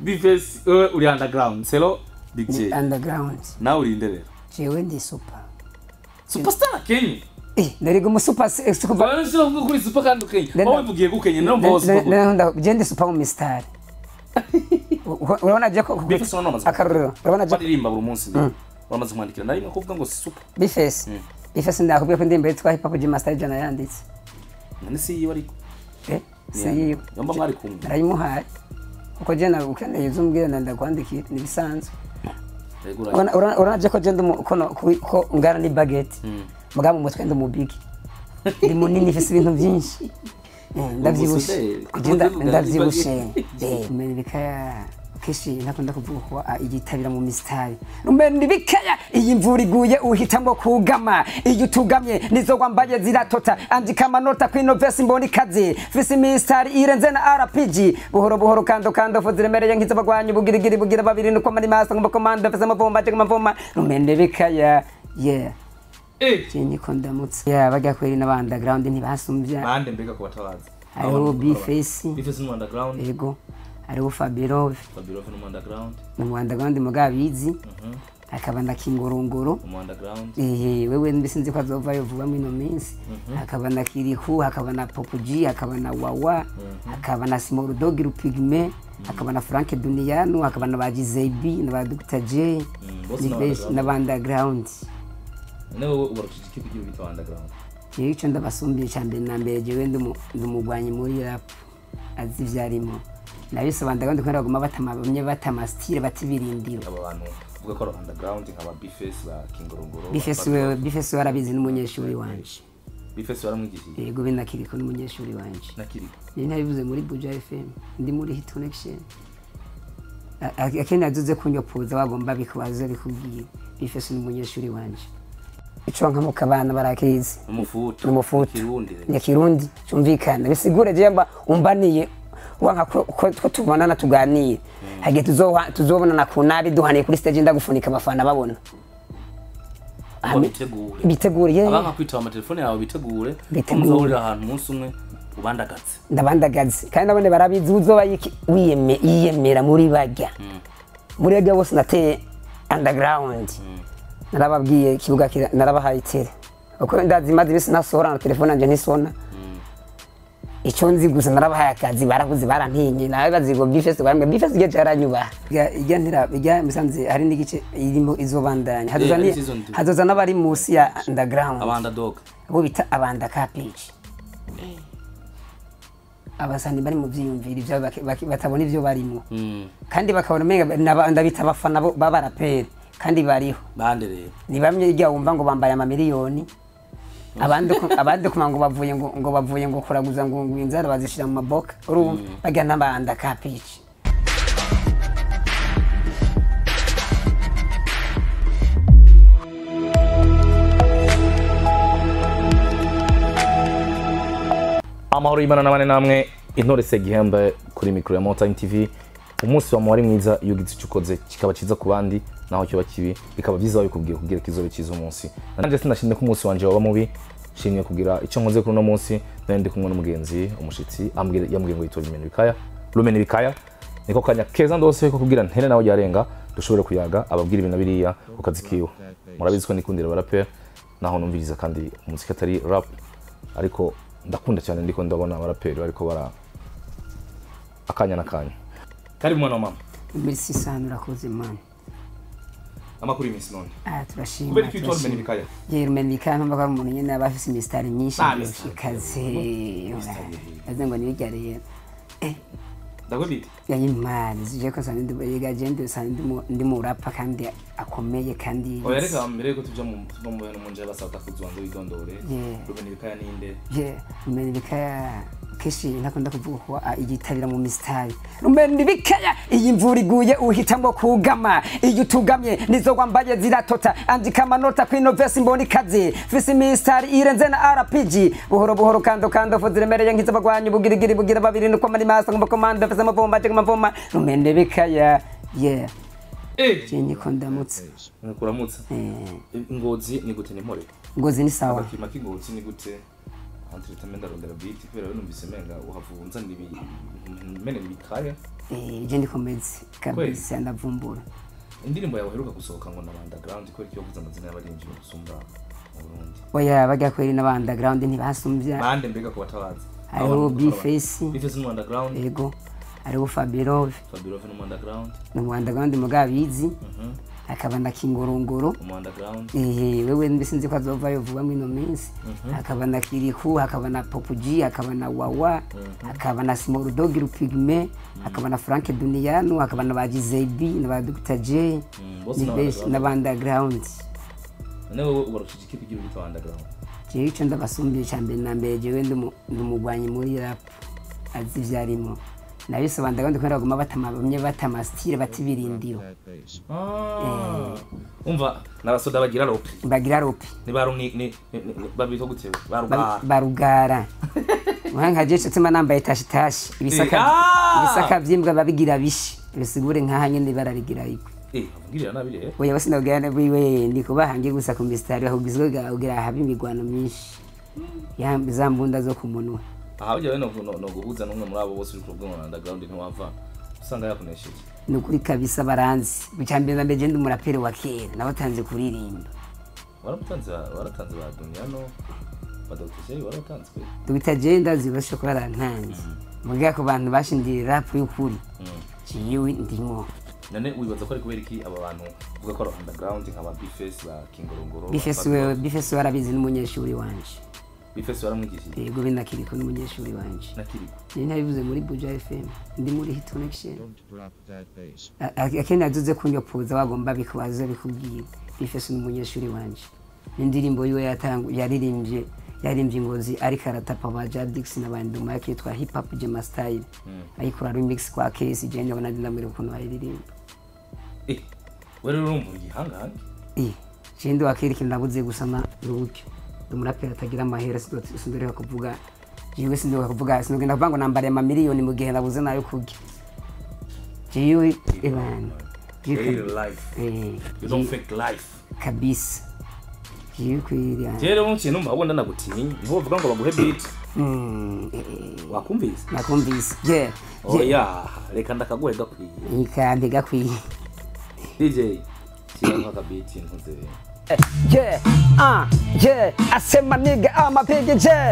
bifesi wewe uri underground selo big j underground nawe uri inde rero jewe ndi super superstar kenye eh nariga umu super se- super Bwana sio kuvuga kuri super kandi ukenye Nenda- wowe vugiye gukenye no boss je ndi super mu mistari urabona je ko bifesi no namaze akarorero urabona je baririmba buri munsi uramaze kumwandikira na rimwe kuvuga ngo si super bifesi bifesi ndakubwiye ko indirimbo yitwa hip hop je master jana yanditse none si yiwe ariko eh si yiwe yamba mwari kumwe narayimuhaye kuko je na ukeneye uzumbwira na ndakwandikira ni bisanzwe Yego, ura- Urabona- urabona urabona je ko je ndi umu- kono- ku- ko ngana ni baguette muga mu mutwe ndi umubigi ndi munini mfise ibintu byinshi Eh, ndavyibushe Umusuderi. kugenda Umusuderi ndavyibushe eh meni bikaya keshi ntakunda kuvuga ko ah, igitabira mu mistari rumeni bikaya iyi mvura iguye uhitamwo kugama iyo utugamye nizo wambaye ziratota andika amanota kwino vesi mboni kazi fisi mistari irenze na rpg buhoro buhoro kando kando fu ziremereye nk'iz'abagwanyi bugirigiri bugira babiri nuko mari masa ngumukomanda fisi amavumba je amavuma rumeni bikaya yeah eh Jenye ko ndamutse ya bajya kweri n'aba underground ntibasumbya bande mbega ko batabazi hariho bifesi bifesi no underground yego hariho fabiro babiro no underground ni mu underground mugabizi hakaba na kingorongoro no underground Eh, wewe mbi sinzi ko azovayo vuba mwino minsi hakaba na kiriku hakaba na popuji hakaba na wawa hakaba na small dog rupigme hakaba na frank duniyanu hakaba na ba gizebi na ba dr j bose ni ni benshi underground. n'aba underground nawe ubarushije iki kugira bita underground jewe ico ndabasumbiye ca mbere na mbere jewe ndi umu- ndi umugwanyi muri rap azi ivyo arimo nabisobanura kandi kubera baguma batama bamwe batama style bata ibirindiro aba bantu uvuga ko ari underground nkaba bifesi ba kingorongoro bifesi wewe bifesi we arabizi n'umunyeshuri wanje bifesi baramwigishije yego binakiriko n'umunyeshuri wanje nakiri Yari nabivuze muri Buja FM ndi muri Hit Connection A- a- akenshi azuze kunyopoza wagomba bikubaze bikubwiye bifese n'umunyeshuri wanje ico nka mukabana barakizi umufutu Umufutu. kirundi ya kirundi cumvikana bisigure jemba umbaniye wanka ko ko- ko tubonana tuganiye hagiye tuzoha- tuzobonana ku nabi duhaniye kuri stage ndagufunika abafana babona Hame- bitegure biteguriye abanka kwitaba amatelefone yawe bitegure ko Bitegure. muzahurira ahantu umunsi umwe ubandagaze ndabandagaze kandi nabone barabizi uzoba yiki- wiyeme- yiyemera muri bajya muri bajya bose nateye underground narababwiye ikibuga kira- narabahaye itere uko ndazi maze ibisi nasohora na telefone yanje ntisona icyo nzi gusa narabahaye akazi barabuze barantinye nawe bazigo bifesi barambwe bifesi igihe caranyubaha ijya ntira ijya musanze hari n'igice irimo izobandanya hazoza Eh, ni- hari season two. hazoza n'abari munsi ya underground abandadog abo bita abanda kapici abasani bari mu byiyumviro ibyabo baki- baki- batabona ibyo barimo kandi bakabona umenga naba- ndabita abafana bo- b'abaraperi kandi bariho bande rero ni bamwe ijya wumva ngo bambaye amamiliyoni abandi ku- abandi kuma ngo bavuye ngo ngo bavuye ngo kuraguza ngo ngo inzara bazishira mu maboka urumva bajya n'abanda kapici amahoro y'imana n'abane namwe intore segihembe kuri mikoro ya Mountain TV umunsi wa wari mwiza iyo ugize icyo ukoze kikaba cyiza ku bandi naho kiba kibi bikaba byiza wabikubwiye kugira kizobe cyiza umunsi nanjye sinashimye ko umunsi wanje waba mubi nshimye kugira icyo nkoze kuri uno munsi nari ndi kumwe n'umugenzi umushitsi ambwira yambwiye ngo yitora rumeni bikaya rumeni bikaya niko kanya keza ndose ko kugira ntere nawe yarenga dushobore kuyaga ababwira ibintu biriya ku kazi kiwe murabizi ko nikundira abaraperi naho numviriza kandi umuziki atari rap ariko ndakunda cyane ndiko ndabona abaraperi bariko bara akanya n'akanya kari mwana wa mama iminsi isanu urakoze mani amakuru y'iminsi none aha turashima kubera ko itora turashima. rumeni bikaya ye rumeni bikaya mpamvu ko ari umuntu nyine aba afise imisitari myinshi Ah, myinshi imisitari. ikaze aze ngo nibijya rero ndagwebite yayimari zije ko sanje ndi yiga jende sanje ndi mu- ndi mu rapa kandi akomeye kandi oya reka mbere yuko tuja mu tuva mu bintu mu nje basaba kuzubanza widondore Yeah. rumeni bikaya ninde ye rumeni bikaya keshi ntakunda kuvuga ko ah, igitabira mu mistari rumeni bikaya iyi mvura iguye uhitamwo kugama iyo utugamye nizo wambaye ziratota andika amanota kwino vesi mboni kazi fisi mistari irenze na rpg buhoro buhoro kando kando fu ziremereye nk'iz'abagwanyi bugirigiri bugira babiri nuko mari masa ngumukomanda fisi amavumba je amavuma rumeni bikaya yeah eh jenye ko ndamutse kuramutsa Eh, ingozi ni gute ni mpore ngozi ni sawa agakima k'ingozi ni gute entretien ndarondera beat kubera we numvise menga uhavunza ni mene bikaya Eh, je ndikomeze kabisa ndavumbura indirimbo yawe uheruka gusohoka ngo na underground kubera ko yavuze amazina y'abarinjyi gusumba mu Burundi oya bajya kweri n'aba underground ntibasumbya bande mbega ku batabazi hariho bifesi bifesi ni underground yego hariho fabirove fabirove ni mu underground ni mu underground mugabizi Mhm. hakaba na kingorongoro mu underground Eh, wewe mbese nzi ko azovayo vuba mwino minsi hakaba na kiriku hakaba na popuji hakaba na wawa hakaba na small dog rupigme hakaba na frank duniyanu hakaba na ba gizebi na ba dr j Mm, bose ni ni benshi underground. n'aba underground none wowe ubarushije iki kugira ubita underground jewe ico ndabasumbiye ca mbere na mbere jewe ndi umu- ndi umugwanyi muri rap azi ivyarimo nabisobanura underground kubera baguma batama bamwe batama style bata ibirindiro Ah. umva n'abasoda bagira rope bagira rope ni baru ni ni ni- ni- babita gute Ba- barugara barugara nka jeshi tuma nambaye tashi tashi ibisaka Ah! ibisaka vyimbwa babigira bishi bisigure nkaha nyene bararigira igwe eh avugirira nabi rero oya bose ndabwira wiwe ndi kubahange gusa ku mistari ahubwo kugira habe imigwano myinshi ya za mbunda zo ku munwa aha ujya no no- no guhuza n'umwe muri abo bose uri kubwo mu underground ntiwava usanga yakunesheje ni ukuri kabisa baranzi icambere na mbere je ndi umuraperi wa kera nabatanze kuririmba waratanze waratanze ba Duniano ba Dr. J waratanze kwe dogita je ndazi bashobora kuba barantanze muga ku bantu bashingiye rap y'ukuri Mm. jiwe ndimo none wibaza ko ari kubera iki aba bantu uvuga ko ari underground nka ba Bface ba Kingorongoro bifesi wewe bifesi warabizi n'umunyeshuri wanje Bface waramwigishije yego binakiriko n'umunyeshuri wanje nakiri ni ntabivuze muri buja fm ndi muri hit connection Don't drop that bass. A- a- akenshi azuze kunyopoza wagomba bikubaza bikubwira bifesi n'umunyeshuri wanje n'indirimbo yiwe yatangu yaririmbye yaririmbye ingozi ariko aratapa ba jadix n'abandi duma yake yitwa hip hop jema style ayikora remix kwa kesi je ndabona ndamira ukuntu ayiririmba eh wewe urumva igihangange eh je ndi wakiri ikintu nabuze gusama n'uburyo ndi umuraperi atagira amahera sindo- sindoreka kuvuga jewe sindoreka kuvuga sinogenda kuvuga ngo nambariye amamiliyoni mu gihe nabuze nayo kurya jewe ebana real life Eh, you don't fake life kabisa jewe kwiriya rero mu kintu mbabona nagutinya niho bavuga ngo baguhe beat Mm, eh, eh, wakumvise nakumvise je je oya reka ndakaguhe gakwiye ikambi gakwiye DJ shyiraho akabit ntuze je ah je asema niga amapigi je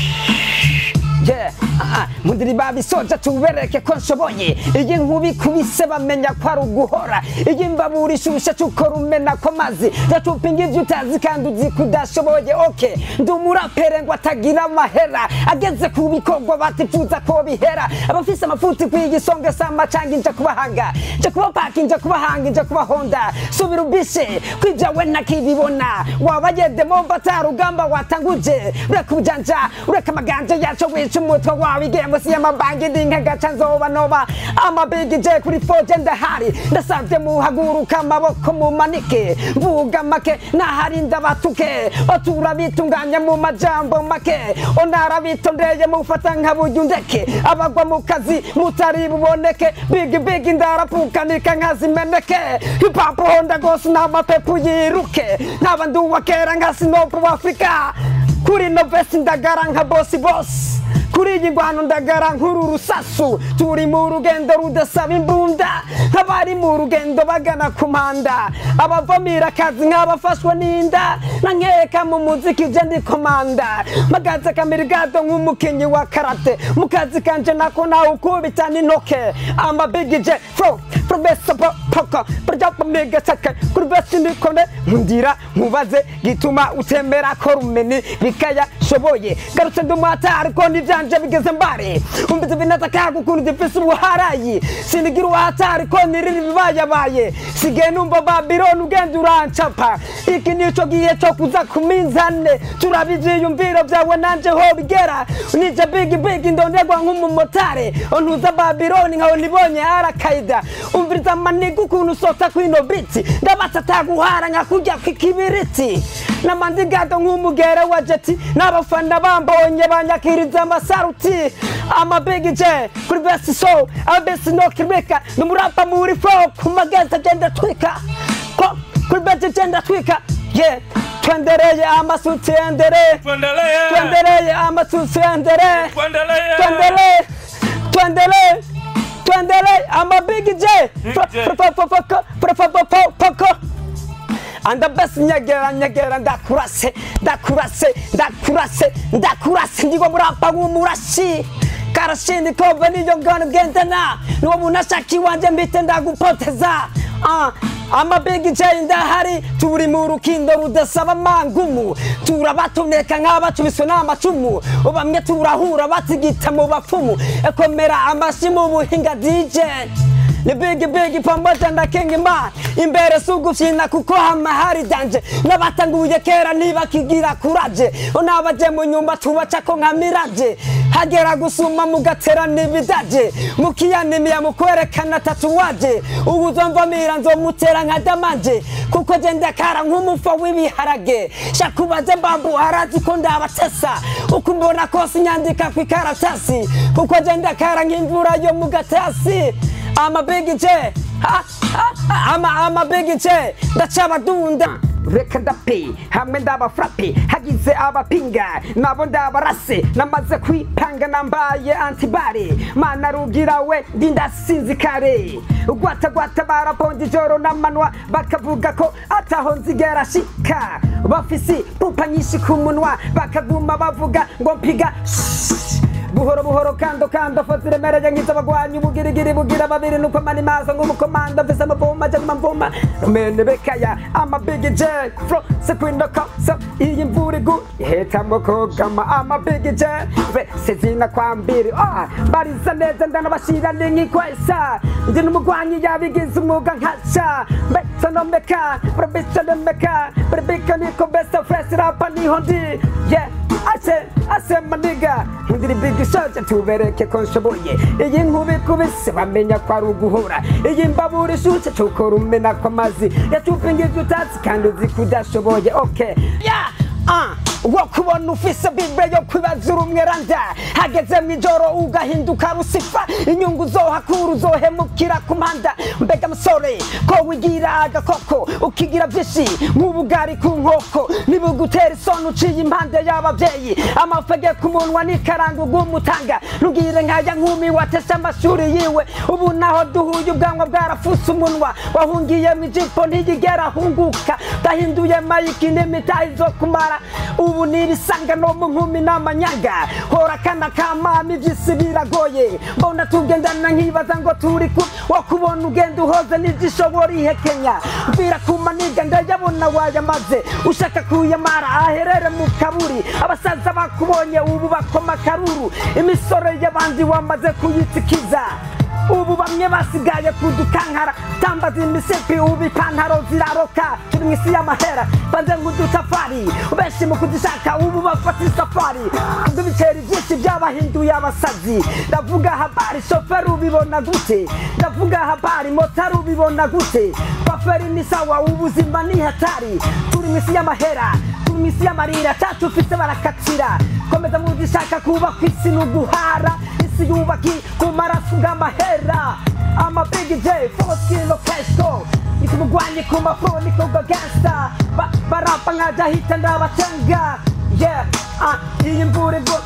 je ah, mundiri babisoja tubereke ko nshoboye iyi nkuba ikubise bamenya ko ari uguhora iyi mbabura ishushe cy'ukora umena ko mazi ndacupinga ibyo utazi kandi uzi ko udashoboye oke ndi umurapere ngo atagira amahera ageze ku bikorwa batifuza ko bihera abafise amafuti kwigisonga sama canga inja kubahanga nja kubapaka inja kubahanga inja kubahonda subira ubishe kwibyawe ntakibibona waba yedemo mbata rugamba watanguje ureka ubujanja ureka amaganja yaco wica umutwe wawe igihembo si y'amabanki ndi nkagaca nzoba noba amabigi je kuri foje ndahari ndasavye muhaguruka amaboko mumanike mvuga make nahari ndabatuke otura bitunganya mu majambo make onara bitondeye mufata nkaburyo ndeke abagwa mu kazi mutari buboneke bigi bigi ndarapukanika nkazimeneke hipapo honda gose n'amapepu yiruke nkaba ndi uwa kera nka sinopu w'afurika kuri novesi ndagara nka bosi bosi kuri iyi ngwano ndagara nk'uru rusasu turi mu rugendo rudasaba imbunda nk'abari mu rugendo bagana ku mpanda abavamira akazi nk'abafashwe n'inda na nkeka mu muziki je ndi komanda magaze kamirigado nk'umukinyi wa karate mu kazi kanje nako nawe ukubita n'intoke amabigije fro profesa poko projapamiga sake kuri besi nikone nkundira nkubaze gituma utemera ko rumeni bikaya shoboye garutse ndi umwata ariko n'ivyanje bigeze mbare umbize binataka gukunda ifise ubuharayi sinigira uwata ariko niriri bibayabaye sigaye numva babironi ugenda urancapa iki nico gihe co kuza ku minzane turaba ivyiyumviro vyawe nanje ho bigera nije bigi bigi ndonderwa nk'umumotare ontuza babironi nkaho nibonye arakaida umviriza amaniga ukuntu usota kwino biti ndabatsa ataguhara nka kurya kw'ikibiriti namandigado nk'umugere wa jeti n'abafana bambonye banyakiriza amasaruti amabigi je kuri besi so abesi no kiribeka numurapa muri fo ku magezi agenda twika ko kuri besi agenda twika ye twendereye amasuti endere twendereye amasuti endere twendele twendele twendele I'm a big J. anda basi nyegera nyegera ndakurase ndakurase ndakurase ndakurase ndigwa murapa w'umurashi karashindi kobe niyo ngano ugendana niwo muntu ashaka iwanje mbite ndagupoteza Ah, ama big J ndahari turi mu rukindo rudasaba mangumu turabatoneka nk'abacubiswe n'amacumu bamwe turahura batigita mu bapfumu ekomera amashi mu buhinga DJ ni bigi bigi pamoja na King Man imbere sugufyina kuko hama hari danje n'abatanguye kera ntibakigira kuraje n'abaje mu nyumba tubacako nka miraje hagera gusuma mugatera n'ibidaje mukiyanimiya mu kwerekana tatuwaje ubu uzomvamira nzomutera nka damanje kuko je ndakara nk'umufa w'ibiharage shakubaze mbambu harazi ko ndabatesa uko mbona kose inyandika kw'ikaratasi kuko je ndakara nk'imvura yo mu gatasi I'm a big J. Ha, ha, ha, I'm a, I'm a big J. Ndacabadunda. reka ndape hamwe ndabafrape hagize abapinga nabo ndabarase namaze kwipanga nambaye antibare mana rugira we ndi ndasinzikare gwatagwata baraponda ijoro n'amanwa bakavuga ko ataho nzigera shika bafisi pupa nyinshi ku munwa bakaguma bavuga ngo mpiga buhoro buhoro kando kando fo ziremereye nk'iz'abagwanyi ubugirigiri bugira babiri nuko mani maso nk'umukomanda mvise amavuma aje mavuma rumene bekaya ama big j fro sekwinda koso iyi mvura igu ihitamo kugama ama big j vese zina kwa mbiri ah bariza neza ndanabashira ni nk'ikwesa ndi n'umugwanyi yabigize umwuga nkasha mbese no meka brabisa no meka brabika niko besa fresh rapa niho ndi yeah ase ase maniga ndiri big shot tubereke ko nshoboye iyi nkubi kubise bamenya ko ari uguhora iyi mbabura ishutse tukora umena kw'amazi yatupingije utatsi kandi uzi ko udashoboye okay yeah ah wo kubona ufise bible yo kwibaza urumweranda hageze mu ijoro ugahinduka rusifa inyungu zohakura uzohemukira ku mpanda mbega musore ko wigira agakoko ukigira vyinshi nk'ubugari ku nkoko nibugutera isoni uciye impande y'abavyeyi amafege ku munwa n'ikaranga ugumutanga ntugire nkaya nkumi watesha amashuri yiwe ubu naho duhuye ubwanwa bwarafuse umunwa wahungiye mu ijipo ntiyigera ahunguka dahinduye mayiki n'imitahi zo kumara ubu nibisanga no mu nkumi n'amanyanga hora kana kamama ivyisi biragoye mbona tugendana nkibaza ngo turi ku wo kubona ugenda uhoze n'ivyishobora ihekenya mvira ku maniga ndayabona wayamaze ushaka kuyamara aherere mu kaburi abasaza bakubonye ubu bakoma akaruru imisoro y'abandi wamaze kuyitikiza ubu bamwe basigaye kudukankara tambaza imisipi ubu ipantaro ziraroka turi mu isi y'amahera banze nk'udutafari benshi mu kuzishaka ubu bafata isafari kubwo ibiceri byinshi byabahinduye abasazi ndavuga habari shoferi ubibona gute ndavuga habari motari ubibona gute shoferi ni sawa ubuzima ni hatari turi mu isi y'amahera turi mu isi y'amarira cyacu ufite barakatira komeza muzishaka kuba ku isi ni uguhara isi yubaki ku maraso ng'amahera ama big j foskilo kesto nikumugwanye ku mafoni kubwa gangsta Ba- barapa nkaja hita ndabatenga yeah ah iyi mvura igwa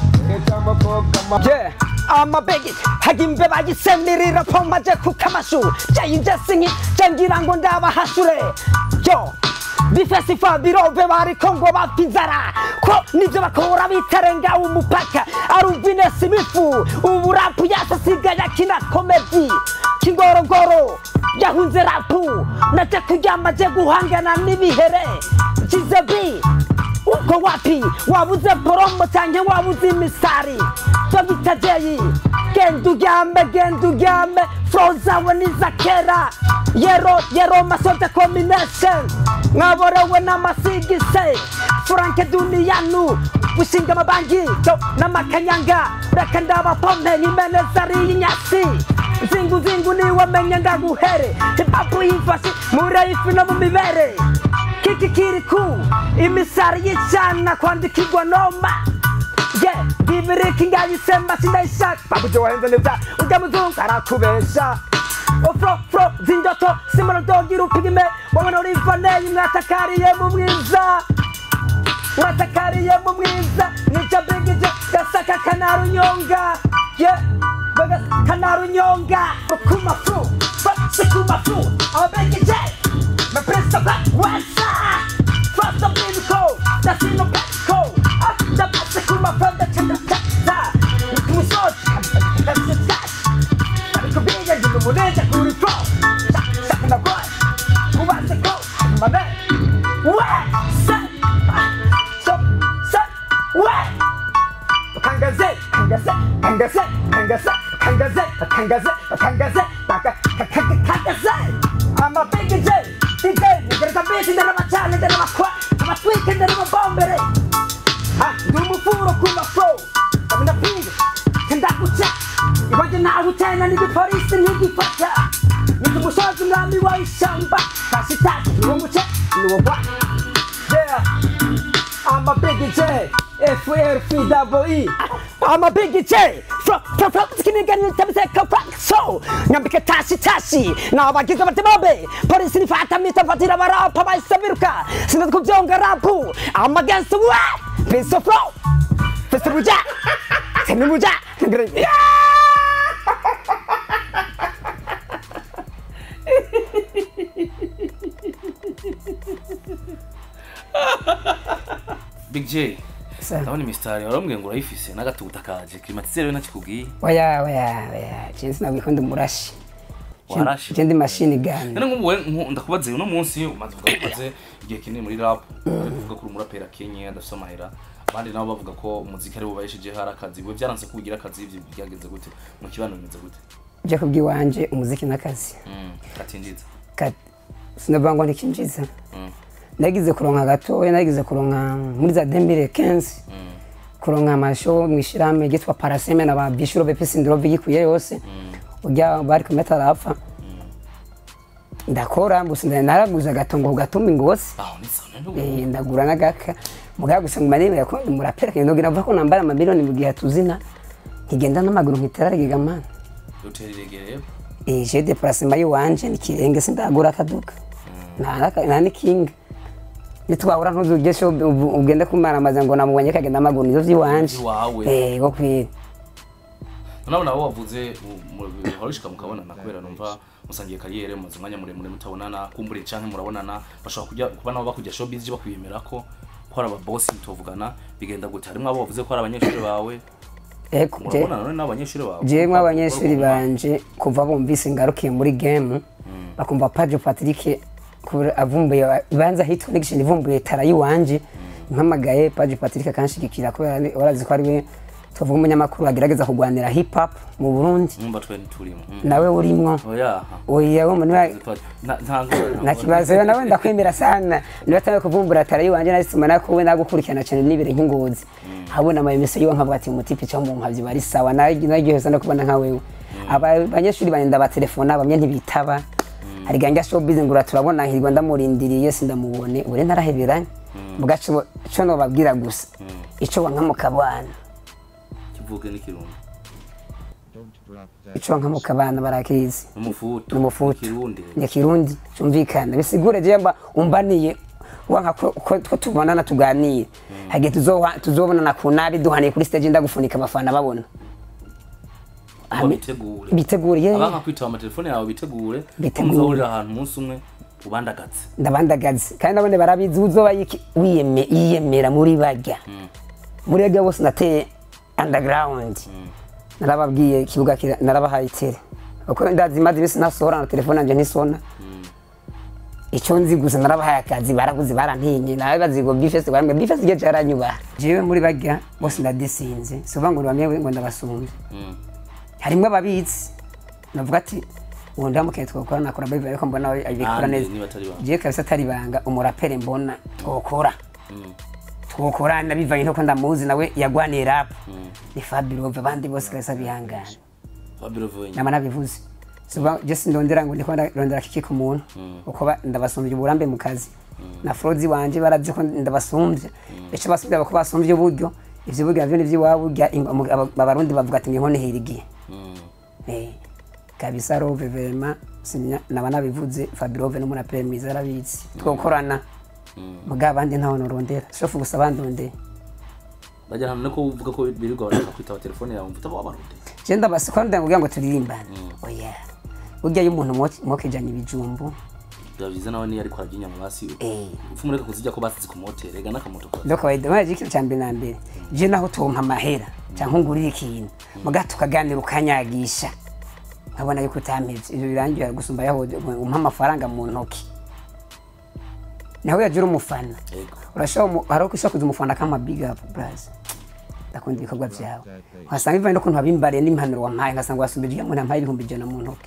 yeah ama big hagimbe bagisemirira pomaje ku kamashu jayinje sinki jangira ngo ndabahashure yo bifesifa birove bariko ngo bapfa inzara ko nivyo bakora bitarenga umupaka aruvine simifu ubu rapu yasasigaye akina komedi kingorogoro yahunze rapu naje kuryama je guhangana n'ibihere jizebi uko wapi wabuze poromo canke wabuze imisari dogita jeyi genda uryame genda uryame flo zawe niza kera yero yero masote combination mwaborewe n'amasigise furanke duniyanu gushinga amabanki yo n'amakanyanga reka ndabapompe nkimeneza ariye inyasi zingu zingu niwamenye ndaguhere hipapu yifashe muri ifi no mu mibere kiki kiri ku imisari y'icana kwandikirwa noma ye bibiriki ngayisemba sindayishaka babujo wahenze neza urya muzungu arakubesha ofro fro zindoto simorodogira upigime wowe norivaneye mwatakariye mu mwiza mwatakariye mu mwiza nica bigije gasaka kanarunyonga ye baga kanarunyonga kumafu bose kumafu ababegeje mapresa ba wasa fasta bimiko dasino bako after bose kumafu ndacenda tata ikumusozi ndacenda ariko biga ngiye muneja kuri fo shaka na boy kubaze ko mame we sa so sa we kangaze kangaze kangaze kangaze kangaze kangaze kangaze baka kangaze ama big J DJ ngereza beat ndera macane ndera makwa ama tweak ndera mabombere ha ndi umufuro ku mafro amina pinga kenda kucha ibanje nawe tena ni polisi ntigifata ni umusozi umwami wa ishyamba kasitati ni wo muce ni wo bwa yeah I'm a big J, F R P double E. I'm a big J, from from from skinny gun to the fuck so. Nyambike tashi tashi, na abagize batibabe. Polisi nifata mita fatira barapa baisabiruka. Sina kubyonga rapu. I'm against the what? Piece of flow. Piece of ruja. Sina ruja. Yeah! big j Sa- ndabona imisitari warambwiye ngo urayifise n'agatuta kaje klimatizere we ntakikubwiye Oya oya oya, jinsi nabikunda murashi. warashe Je ndi machine gun. none nk'ubu we nku- ndakubaze uno munsi umaze uvuga ko umaze igihe kinini muri rap uvuga ko uri umuraperi akenye adafite amahera abandi nabo bavuga ko umuziki ari bubahesheje hari akazi we byaranse ko ugira akazi ibyo byagenze gute mu kibano bimeze gute Je kubwiwanje umuziki n'akazi. Mm, katinjiza Ka- sinavuga ngo ntikinjiza. Mm, nagize kuronka gatoya nagize kuronka muri za 2015 mm, kuronka amasho mu ishirahamwe ryitwa paraseme na ba bishuro bepisi ndrovi yikuye yose urya bari kumeta arapfa ndakora mbusi nda- naraguze agatongo ku gatumba ingosi aho ni sawa none Eh, ndagura n'agaka mugabo gusa ngo manebe ko murapera kandi ndogira navuga ko nambara amamiliyoni mu gihe tuzina nkigenda n'amaguru nkitera giga man utera iregere eh je déplacement yiwanje nikirenge sindagura akaduka nta nta ni king nitwahura ntuzugesho ugende kumaramaza ngo namubonye kagenda amaguru nivyo vyiwanje Iwawe. eh go kwira nabo nabo wavuze horishika mukabonana kubera numva musangiye kariyere mumaze umwanya muremure mutabonana kumbure canke murabonana bashobora kujya kuba nabo bakujya showbiz bakwiyemera ko ko ari ababosi mutuvugana bigenda gute harimwo abo bavuze ko ari abanyeshuri bawe eko je murabonana none n'abanyeshuri bawe jemwe abanyeshuri banje kuva bumvise ngarukiye muri game bakumva Padre Patrick kubera avumbuye banza hitwa n'igishinga ivumbuye tara yiwanje mpamagaye Padre Patrick akanshigikira kubera ni- warazi ko ari we tuvuga umunyamakuru agerageza kurwanira hip hop mu Burundi numva twe nturimo nawe urimwo oya oya wo muniwa nta nta kibazo yo nawe ndakwemera sana niba atawe kuvumbura tara yiwanje nasituma nakuwe nagukurikirana cyane nibere nk'ingozi habona ama emission yiwe nkavuga ati umutipe cyo mu nkavyi bari sawa naryoheza no kubona nka wewe aba abanyeshuri banje ndabatelefona bamwe ntibitaba hari ganja showbiz ngura turabona hirwa ndamurindiriye sindamubone ure ntaraheberanye mugaco cyo no babwira gusa ico wanka mukabana kivuge n'ikirundi ico wanka mukabana barakizi n'umufutu n'umufutu ikirundi ya kirundi cyumvikana bisigure jemba umbaniye wanka ko ko- ko tubonana tuganire hagiye tuzoha- tuzobonana ku nabi duhaniye kuri stage ndagufunika abafana babona ngo bitegure biteguriye abanka kwitaba amatelefone yawe bitegure ko Bitegure. muzahurira ahantu umunsi umwe ubandagaze ndabandagaze kandi nabone barabizi uzoba yiki- wiyeme- yiyemera muri bajya muri bajya bose nateye underground narababwiye ikibuga kira- narabahaye tere uko ndazi maze ibisi nasohora na telefone yanje ntisona icyo nzi gusa narabahaye akazi baraguze barantinye nawe bazigo bifese barambwe bifese igihe cyaranyubaha jewe muri bajya bose ndadisinze suva ngo bamwe ngo ndabasumbe Mm. harimwo ababizi navuga ati ubu ndamukeneye twakora nakora biva ariko mbona we abikora Nande neza niba atari banga. jewe kabisa atari ibanga umuraperi mbona twokora twokora nabivanye nuko ndamuzi nawe yagwaniye rap ni Fabirove abandi bose kabisa bihangana Fabio Venye nama nabivuze suba jesi ndondera ngo ndiko ndondera kiki ku muntu uko ba- ndabasumbye uburambe mu kazi na frozi wanje barazi ko ndabasumbye icyo basumbye bako basumbye uburyo ivyo buryo navyo nivyo iwabo urya ing- mu- aba- abarundi bavuga ati niho nihirigiye Eh, kabisa rove vema sinya naba nabivuze Fabirove n'umuraperi mwiza arabizi twokorana muga abandi ntaho norondera shofu gusa bandondeye bajya hamwe ko uvuga ko birirwa barashaka kwitaba telefone yawe mvuta abo abarundi je ndabasi ko ndavuga ngo turirimbane oya burya iyo umuntu mwo- mwokejanye ibijumbu biba byiza nawe niyo ariko ararya inyama basi Eh. upfa mureka kuzirya ko basize ku moteri ega n'akamoto kose ndo kawaida maje ikintu cya mbere na mbere je naho tumpa amahera cyangwa ngurira ikintu muga tukaganira ukanyagisha nkabona yuko utampevye ivyo birangira gusumba yaho umpa amafaranga mu ntoki nawe yagira umufana Yego. urashobora umu- hari uko ushobora kuza umufana kama big up bras ndakunda ibikorwa vyawe nkasanga bivanye n'ukuntu wabimbariye n'impanuro wampaye nkasanga wasumbije iyo muntu ampaye ibihumbi ijana mu ntoki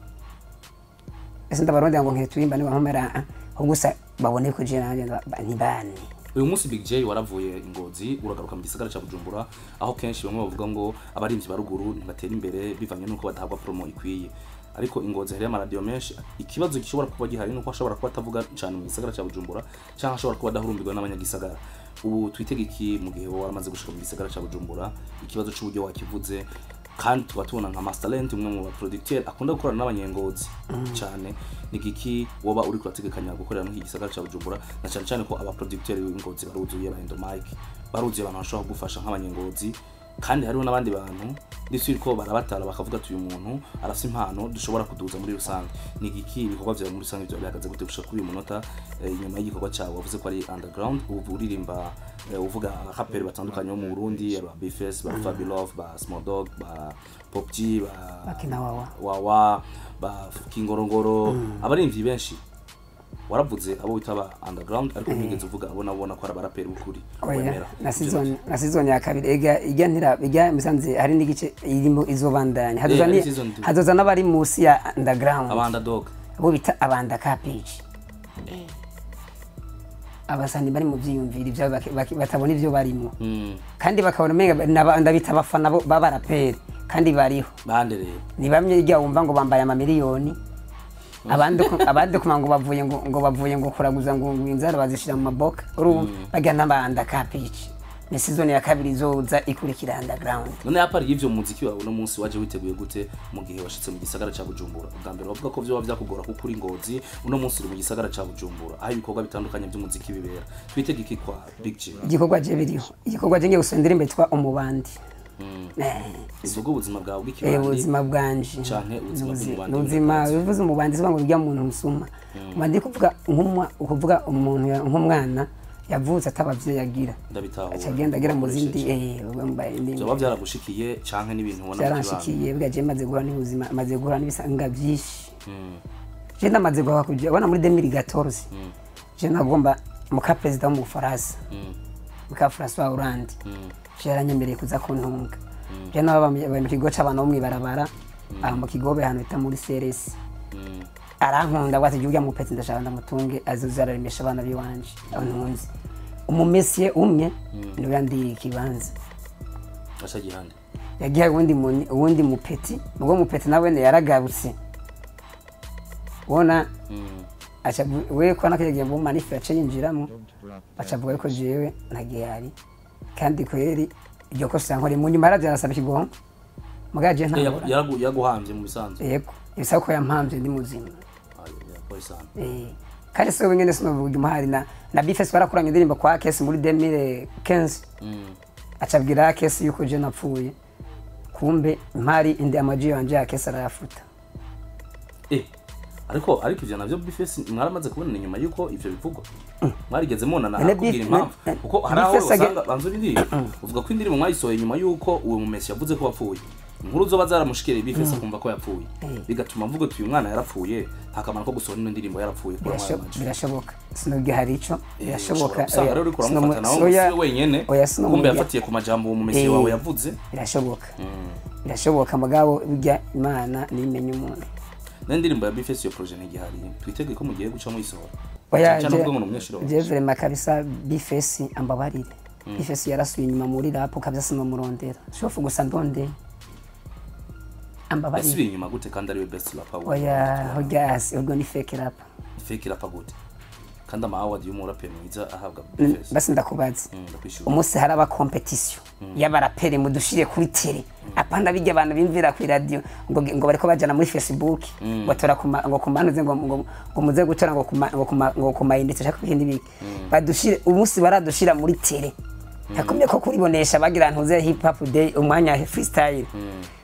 ese ndabarondera ngo nkiturimbane bampamera ahubwo gusa babone ko je nanjye ba- ba- ntibane uyu munsi big j waravuye ingozi uragaruka mu gisagara cya bujumbura aho kenshi bamwe bavuga ngo abarinzi ba ruguru ntibatera imbere bivanye n'uko badahabwa promo ikwiye ariko ingozi hariyo amaradiyo menshi ikibazo gishobora kuba gihari nuko ashobora kuba atavuga cyane mu gisagara cya bujumbura cyangwa ashobora kuba adahurumbirwa n'abanyagisagara ubu twitege iki mu gihe wowe waramaze gushika mu gisagara cya bujumbura ikibazo cy'uburyo wakivuze kandi tuba tubona nka Masterland umwe mu baproducteur akunda gukorana n'abanyengozi cyane ni giki woba uri kurategekanya gukorera muri iki gisagara cya Bujumbura na cyane cyane ko abaproducteur b'ingozi baruzuye ba Endomike baruzuye abantu bashobora kugufasha nk'abanyengozi kandi hariho n'abandi bantu ndetse ko barabatara bakavuga ati uyu muntu arafite impano dushobora kuduza muri rusange ni giki ibikorwa byawe muri rusange byawe bihagaze gute gushika kuri uyu munota eh, inyuma y'igikorwa cyawe wavuze ko ari underground ubu uririmba eh, uvuga abakaperi batandukanye bo mu Burundi aba Bifes ba Fabi Love ba Small Dog ba Pop G ba bakina wawa Wawa ba Kingorongoro abarimvyi benshi waravuze abo wita ba underground ariko ntigeze uvuga abo nabona ko ari abaraperi b'ukuri oya wemera na season na season ya kabiri ega ijya ntira ijya musanze hari n'igice irimo izobandanya hazoza Eh, ni hari season two. hazoza n'abari munsi ya underground aba underdog abo bita abanda cabbage abasani bari mu byiyumviro ibyabo baki- baki- batabona ibyo barimo mm. kandi bakabona umenga naba- ndabita abafana bo- b'abaraperi kandi bariho bande rero ni bamwe ijya wumva ngo bambaye amamiliyoni abandi ku- abandi kuma ngo bavuye ngo ngo bavuye ngo kuraguza ngo ngo inzara bazishira mu maboka urumva bajya n'abanda cabbage ni season ya kabiri izoza ikurikira underground none yapari y'ivyo muziki wawe uno munsi waje witeguye gute mu gihe washitse mu gisagara ca Bujumbura ubwa mbere bavuga ko vyoba vyakugora kuko uri ngozi uno munsi uri mu gisagara ca Bujumbura aho ibikorwa bitandukanye vy'umuziki bibera twitege iki kwa Big G igikorwa je biriho igikorwa je ngiye gusendera imbere twa umubandi Eh, ivuga ubuzima bwawe eh, bw'ikibandi ubuzima bwanje Canke ubuzima Nuzi- bw'umubandi n'ubuzima w'umubanzi. bivuze umubandi sivuga ngo urya muntu musuma umubandi kuvuga nk'umwa ukuvuga umuntu ya- nk'umwana yavutse atabavyeyi agira ndabitahura aca agenda agera mu zindi Ukoresheje. eh, wambaye indi vyoba vyaragushikiye canke n'ibintu ubona mu kibanda byaranshikiye bwa je maze guhura n'ubuzima maze guhura n'ibisanga byinshi je ndamaze guhura kuja ubona muri 2014 je nagomba muka perezida wo mu Bufaransa muka François Hollande je yaranyemereye kuza kuntunga je naba bari mu kigo c'abantu bo mw'ibarabara aha mu kigobe ahantu bita muri CRS arankunda bwati jya mu peti ndashaka ndamutunge azoza araremesha abana biwanje aho ntunzi umumesiye umwe niwe yandiye ikibanza aca gihande yagiye uwundi mu- uwundi mupeti ubwo mupeti nawe ne yaragarutse ubona aca avu- we ko nakagiye mu manifu yace yinjiramo aca avuga yuko jewe ntagihari kandi kweri iryo kosa yankore mu nyuma yaraje arasaba ikigongo mugabo je Eh, ntabura yagu- yaragu- yaguhamvye mu bisanzwe yego ibisaba ko yampamvye ndi muzima Ah, yeah, pole sana. Eh, kandi siwe wenyene sinovuga umuhari na na bifes barakoranye indirimbo kwa kesi muri 2015 Mm. acabwira kesi yuko je napfuye kumbe mpari indi amaji yanje ya kesi arayafuta Eh, ariko ariko ivyo navyo bifesi mwaramaze kubona inyuma yuko ivyo bivugwa mwarigeze mubonana Ene akubwira Bif- impamvu ne- kuko hari aho Bifesi age- usanga banzura indirimbo uvuga ko indirimbo mwayisohoye nyuma yuko uwo mumesi yavuze ko wapfuye inkuru zoba zaramushikiriye bifesi akumva ko yapfuye bigatuma mvuga ati uyu mwana yarapfuye nta kamaro ko gusohora ino ndirimbo yarapfuye kuko Birasho- yamwamaje birashoboka sinubwo hari ico birashoboka usanga rero uriko Sinomu- uramufata nawe soya- si we wenyene oya, sinomu- kumbe yafatiye ku majambo uwo mumesi Eh. wawe yavuze birashoboka birashoboka mugabo burya imana nimenya umuntu n'indirimbo ya bifesi iyo projet ntigihari twitege ko mugiye guca muyisohora oya cyane ubwo ngo ni umunyeshuri wawe je vrema kabisa bifesi ambabarire bifesi yarasuye inyuma muri rapu kabisa sinomurondera shofu gusa ndondeye ambabarire yasubiye inyuma gute kandi ariwe best rapper w'u oya hoja hasi urwo ni fake rap fake rapper gute kandi ama award y'umuraperi mwiza ahabwa bifesi basi ndakubaza ndakwishura umunsi haraba competition y'abaraperi mudushire kuri tele apana bijya abantu bimvira ku radio ngo ngo bariko bajana muri facebook batora kuma ngo kumanuze ngo ngo ngo muze gutora ngo kuma ngo kuma ngo kumayinditse shaka ibindi biki badushire umunsi baradushira muri tele hakomye ko kuribonesha bagira ntuze hip hop day umwanya freestyle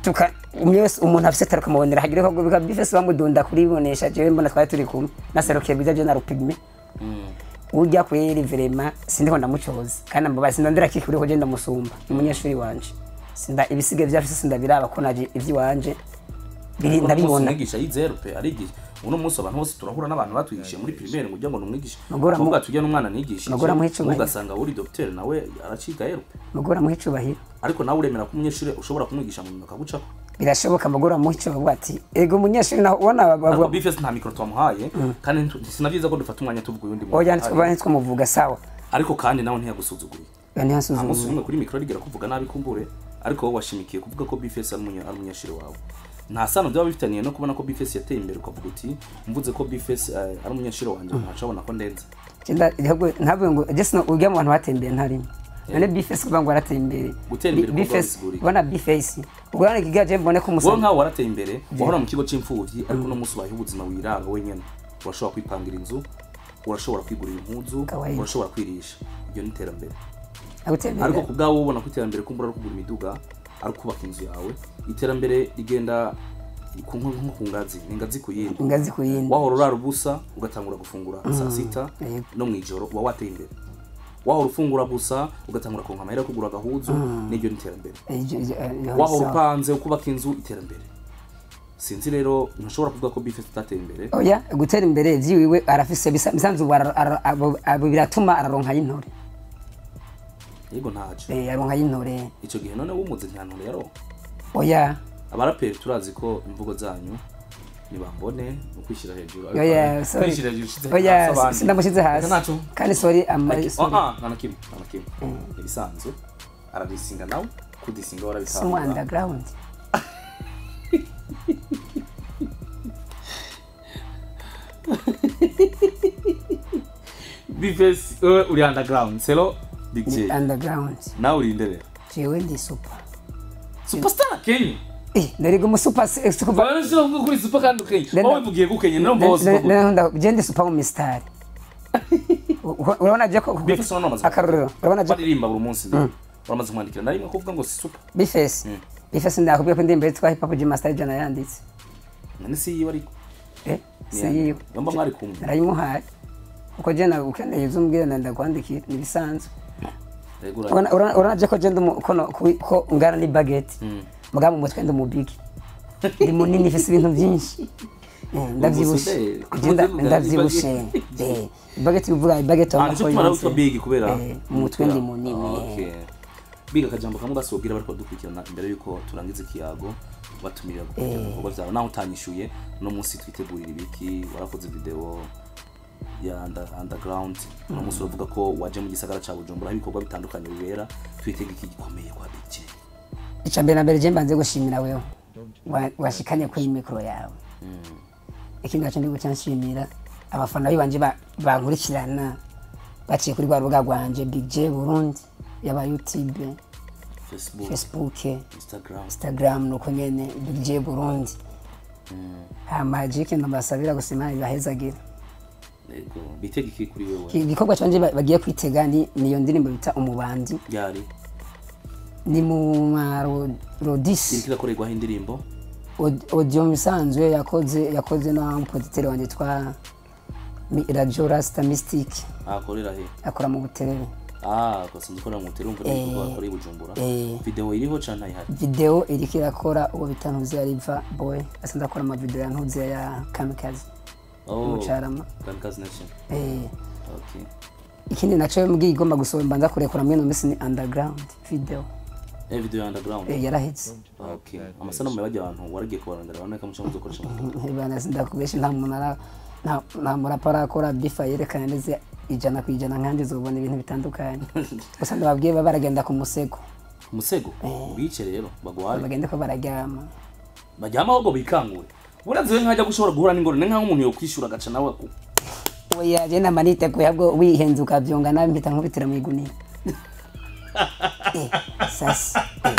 tuka umwe wese umuntu afise taro kamubonera hagira ko bika bifese bamudunda kuribonesha jewe mbona twari turi kumwe naserukiye biza je na rupigme urya kweri vrema sindiko ndamucoza kandi ambabazi ndondera kikuri ko je ndamusumba ni umunyeshuri wanje sinda ibisige vyafise sindabiraba ko naje ivyiwanje biri ndabibona umwigisha yizeru pe arigisha uno munsi abantu bose turahura n'abantu batwigishije muri primaire ngo ujya ngo numwigisha Nugura mu- kuvuga tujya n'umwana nigishije Nugura muhe icubahiro. ugasanga uri docteur nawe araciga yero pe mugora muhe icubahiro ariko nawe uremera ko umunyeshuri ushobora kumwigisha mu nyuma akagucako birashoboka mugora muhe icubahiro ati ego umunyeshuri naho ubona ariko bavuga bifes nta mikoro twamuhaye kandi ntu- sinavyiza ko dufata umwanya tuvuga uyundi muntu. oya ntitwa ntitwamuvuga sawa ariko kandi nawe ntiyagusuzuguye oya nta munsi ntihasuzumwe umwe kuri mikoro rigera kuvuga nabi kumbure ariko wowe washimikiye kuvuga ko bifes ari umunya- ari umunyeshuri wawe nta sano byaba bifitaniye no kubona ko bifes yateye imbere ukavuga uti mvuze ko bifes eh, ari umunyeshuri wanje ntacabona ko ndenze Kenda ntabwo ntabwo ngo jesi ujya mu bantu batembeye ntarimo none bifesi kuvuga ngo warateye imbere Gutera imbere kuko bifesi bisigura iki? ubona bifesi ubwo hano ikigaje mbone ko wowe umusa nkawe warateye imbere wahora mu kigo c'imfuvyi ariko uno munsi ubayeho ubuzima wiraba wenyene urashobora kwipangira inzu urashobora kwigurira impuzu Kawaii. urashobora kwirisha iryo ni iterambere gutera ariko imbere ku bwawe ubona ko iterambere kumbura ari kugura imiduga ari kubaka inzu yawe iterambere rigenda ku- nko nko ku ngazi ni ingazi ku yindi ingazi ku yindi wahora urara ubusa ugatangura gufungura saa sita Yego. no mu ijoro uba wateye imbere wahora ufungura gusa ugatangura konka amahera yo kugura agahuzu n'iryo ni iterambere Iryo- iryo- iryo- wahora sawa. upanze ukubaka inzu iterambere sinzi rero ntushobora kuvuga ko bife tutateye imbere oya gutera imbere vyiwiwe arafise bisa- bisanzwe ubu ara- ara- abo- abo biratuma araronka y'intore yego ntaje Eh, aronka y'intore icyo gihe none wumuze ntihantu rero oya abaraperi turazi ko imvugo zanyu nibambone ni ukwishyira hejuru ariko oya sorry kwishyira hejuru ushize hasi oya abandi. sindamushyize hasi Reka ntaco kandi sorry ama Like, sorry ah, ah, nta na kimwe nta na kimwe ibisanzwe aradisinga nawe kudisinga sumu warabitanga underground bifes uri underground selo big j underground nawe uri indere jewe ndi super superstar kenye eh narigo mu super super barashobora kuvuga kuri super kandi ukenye Nenda- wowe uvugiye gukenye no boss gende super mu mistari urabona je ko Bifes urabona amaze akarorero urabona je baririmba buri munsi uramaze kumwandikira na rimwe kuvuga ngo si super bifesi bifesi ndakubwiye ko indirimbo yitwa hip hop G master jana yanditse none si yiwe ariko eh si yiwe yomba mwari kumwe narayimuhaye uko je na ukeneye uzumbwira na ndakwandikira ni bisanzwe Yego, ura- Urabona- urabona urabona je ko je ndi kono ko ngana ni baguette muga mu mutwe ndi mu big ndi munini fisi ibintu byinshi Eh, ndavyibushe Umusuderi. Je nda- Umusuderi ndavyibushe eh baguette bivuga baguette Ah, wa nicyo tumara witwa big kubera Eh, mu mutwe ndi munini Okay. biga akajambo kamwe gasubwira bariko dukurikirana imbere yuko turangiza ikiyago batumirira gukurikirana ibikorwa vyawe naho utanyishuye uno munsi twitegurira ibiki warakoze video ya under, underground uno munsi uravuga ko waje mu gisagara ca bujumbura aho ibikorwa bitandukanye bibera twitega iki gikomeye kwa big J icya mbere na mbere je mbanze gushimira wewe wa- washikanye kuri mikoro yawe ikindi gace ndi guca nshimira abafana bibanje ba- bankurikirana baciye kuri rwa rubuga rwanje big j burundi yaba youtube facebook facebook instagram instagram nuko nyene big j burundi hama je ikintu mbasabira gusa imana ibahezagira yego bitega iki kuri wewe igikorwa canje ba- bagiye kwitega ni niyo ndirimbo bita umubandi ryari ni mu marodisi iriko irakorerwaho indirimbo audio misanzwe yakoze yakoze na mpoditeri wanjye twa Mi- radio rasta mystic akorera he akora mu buterere ah kwasanze ukora mu terumva n'ibikorwa akoreye i bujumbura eh. video iriho canke ntayihari video iriko irakora uwo bita ntuzi ya riva boy asanzwe akora amavideo ya ntuzi ya kamikazi oh mucarama kamikazi nation eh. okay ikindi naco mbwiye igomba gusohora mbanza kurekura muri ino minsi ni underground video eh video ya underground eh, yaraheze okay amasanamu yabajya abantu waragiye kubarondera baboneka muco muzokoresha mu bana sindakubesha nta muntu ara- nta- nta murapa arakora bifa yerekana neza ijana ku ijana nkandi zobona ibintu bitandukanye gusa ndababwiye baba baragenda ku musego umusego bice rero bagware bagende ko bararyama bajyama ahubwo bikangure buraziwe nkajya gushobora guhura n'ingorane nk'aho umuntu yokwishura agaca nawe ku- oya je nama niteguye ahubwo wihenze ukavyonga nabi mpita nkubitira mu igunira Eh, sasa eh,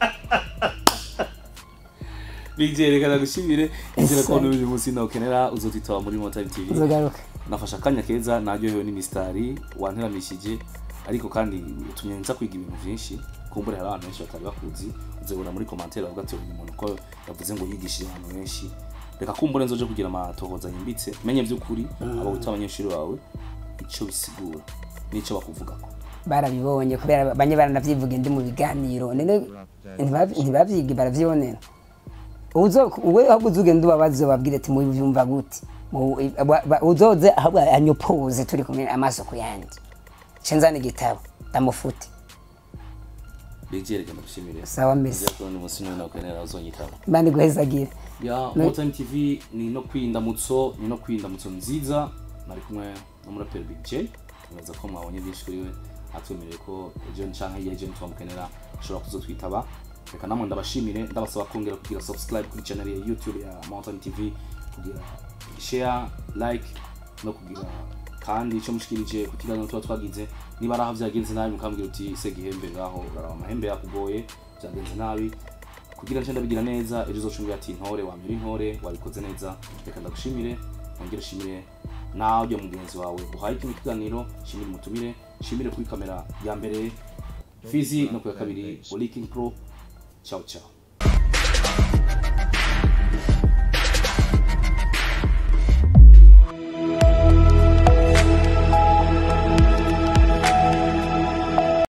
bigerekana gushimire inzira Ese. ko n'uyu munsi nawukenera uzotitaba muri Motime TV uzogaruka nafashe akanya keza naryohewe n'imisitari wanteramishije ariko kandi utumye nza kwiga ibintu byinshi kumbure hari abantu benshi batari bakuzi uzabona muri commentaire bavuga ati uyu muntu ko yavuze ngo yigishije abantu benshi reka kumbure nzoje kugira amatohoza yimbitse menye by'ukuri abo wita abanyeshuri bawe icyo bisigura n'icyo bakuvugako barabibonye kubera banye baranavyivuga ndi mu biganiro none ntibavyi- ntibavyige baravyibonera uzo we ahubwo uzugenda ubabaze babwire ati mubyumva gute Mu- ba- ba- uzoze ahubwo anyopoze turi kumwe amaso ku yandi cenzana igitabo ndamufute begere genda gushimire sawa mesi Nzira kubona umunsi n'umwe nakwenera uzonyitaba imana iguhezagire ya Motam TV ni no kwindamutso ni no kwindamutso nziza nari kumwe n'umuraperi Big J nibaza ko mwabonye byinshi kuri we atwemereye ko ejo canke iyo ejo twamukenera ashobora kuzotwitaba reka namwe ndabashimire ndabasaba kongera kugira subscribe kuri channel ya YouTube ya Mountain TV kugira share like no kugira kandi icyo mushikirije ku kiganiro tuba twagize niba ari aho byagenze nabi mukambwira uti se gihembe ngaho uraraba amahembe yakugoye byagenze nabi kugira nce ndabigira neza ejo uzocumbwira ati intore wamira intore wabikoze neza reka ndagushimire wongere ushimire nawe mugenzi wawe uhaye kino kiganiro shimire umutumire shimire kuri kamera ya mbere fizi no ku ya kabiri oliking pro ciao ciao